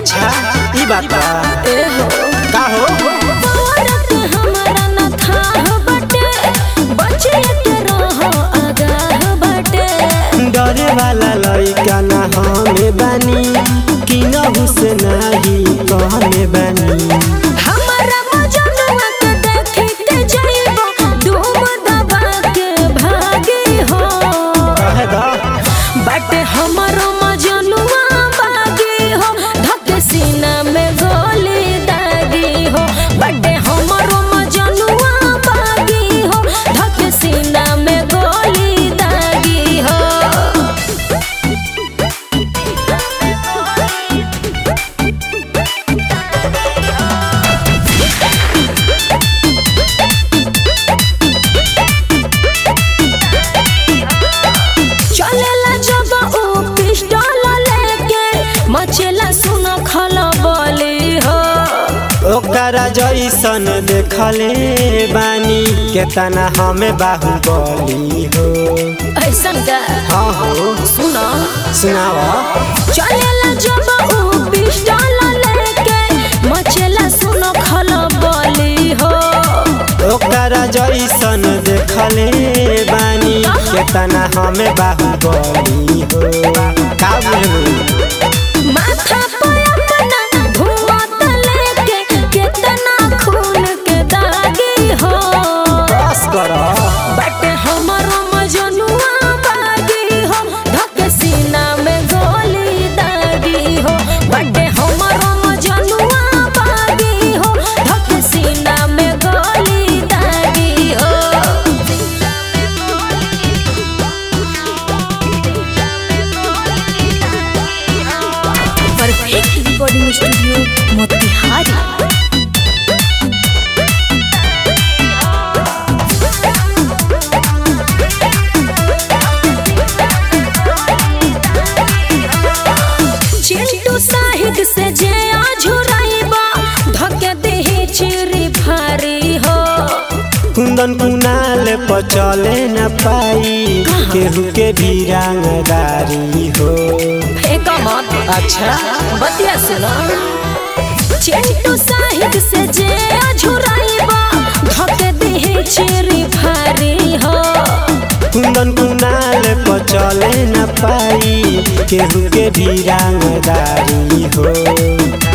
अच्छा ई बात बा ए हो का हो औरत हमारा न थाह बटे बचे के रहो आगाह बटे डरे वाला लइका ना हमें बानी कि नहु से नाही कहने बानी हमारा मजनुआ के देखी के जाइबो धूम दबा के भागी हो कहे दा बटे हमारो मजनुआ बागी हो धके सीना में गोली दागी हो बटे हमारो मजनुआ बागी हो धके सीना में गोली दागी हो चलेला जब ऊ पिस्टल लेके मचेला सुन खलबली हो ओकरा जैसन देखले बानी केतना हमें बाहुबली हो ऐसन का हाँ हो सुन सुनावा चलेला जब ऊ पिस्टल लेके मचेला सुन खलबली हो ओकरा जैसन देखले बानी केतना हमें बाहुबली हो का बुझलू माथा पे अपना धुआं लेके केतना खून के दागी हो बस कर बट हमारो मजनुआ बागी हो धक सीना में गोली दागी हो बट हमारो मजनुआ बागी हो धक सीना में गोली दागी हो perfect recording studio Motihari Chintu Sahid से जे आझुराइबा धके देही चिरी भारी हो कुंदन कुनाल पर चले न पाई केहू के भी रंगदारी हो फेंक मत अच्छा बतिया सुनो चिंटू साहिद से जे आझुराइबा धके देही चिरी भारी हो कुंदन कुनाल पर चले न पाई केहू के भी रंगदारी हो